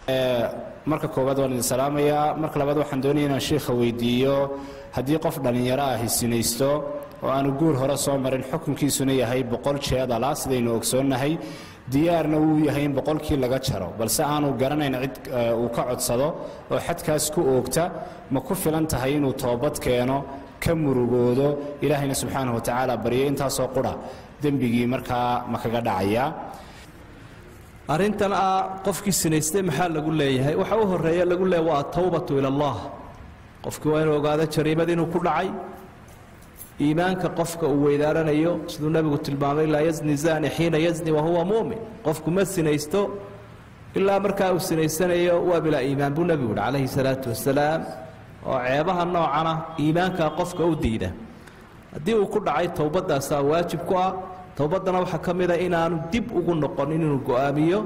marka koowaad waan idin salaamayaa marka labaad waxaan doonaya inaan shiikha weydiiyo haddii qof dhallinyaro ah hisinaysto oo aanu guur hore soo marin xukunkiisuna yahay boqol jeedala sidaynu ogsoonnahay diyaarna wuu yahay in boqolkii laga jaro balse aanu garanayn cid uu ka codsado oo xadkaas ku oogta ma ku filan tahay inuu toobad keeno ka murugoodo ilaahayna subxaanahu wa tacaala baryo intaasoo qura dembigii markaa ma kaga dhacaya arrintan ah qofkii sinaystay maxaa lagu leeyahay waxa u horeeya lagu leeya waa atawbatu ila allah qofkii waa inuu ogaado jariimad inuu ku dhacay iimaanka qofka uu weydaaranayo siduu nebigu tilmaamay laa yazni zani xiina yazni wahuwa muumin qofku ma sinaysto ilaa markaa uu sinaysanayo waa bilaa iimaan buu nebigu yihi calayhi salaatu wasalaam oo ceebaha noocana iimaankaa qofka u diida haddii uu ku dhacay towbaddaasaa waajib ku ah towbaddana waxaa ka mida inaanu dib ugu noqonin inuu go-aamiyo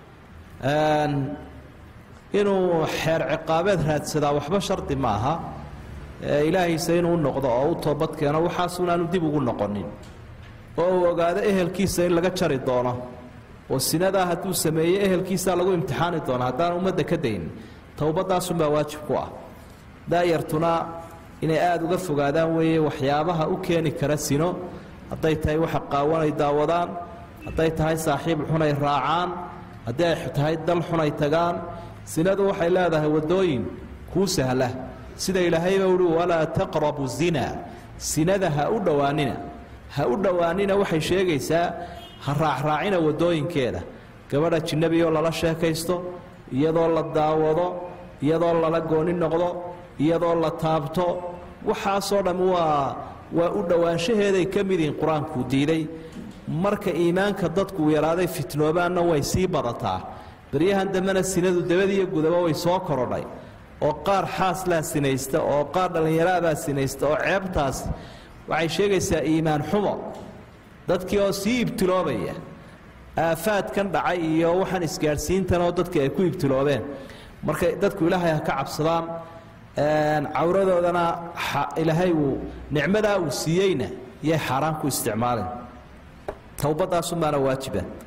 inuu xeer ciqaabeed raadsadaa waxba shardi ma aha ilaahaysa inuu noqdo oo u toobad keeno waxaasunaanu dib ugu noqonin oo uu ogaado ehelkiisa in laga jari doono oo sinadaa hadduu sameeyey ehelkiisaa lagu imtixaani doono haddaan ummadda ka daynin towbaddaasunbaa waajib ku ah daayartuna inay aada uga fogaadaan weeye waxyaabaha u keeni kara sino hadday tahay waxa qaawanay daawadaan hadday tahay saaxiib xunay raacaan haddii ay tahay dal xunay tagaan sinadu waxay leedahay waddooyin kuu sahla sida ilaahayba uhi walaa taqrabu zina sinada ha u dhowaanina ha u dhowaanina waxay sheegaysaa ha raacraacina waddooyinkeeda gabadha jinnabioo lala sheekaysto iyadoo la daawado iyadoo lala gooni noqdo iyadoo la taabto waxaasoo dhamm waa waa u dhowaanshaheeday ka mid yihiin qur-aankuu diiday marka iimaanka dadku yaraaday fitnoobaanna way sii badataa baryahan dambena sinadu dabadiiyo gudaba way soo korodhay oo qaar xaaslaa sinaysta oo qaar dhallinyaraabaa sinaysta oo ceebtaas waxay sheegaysaa iimaan xumo dadkii oo sii ibtiloobaya aafaadkan dhacay iyo waxaan isgaadhsiintan oo dadkii ay ku ibtiloobeen marka dadku ilaahay ha ka cabsadaan cawradoodana ilaahay uu nicmadaa uu siiyeyna yay xaaraan ku isticmaalin towbaddaasumaana waajiba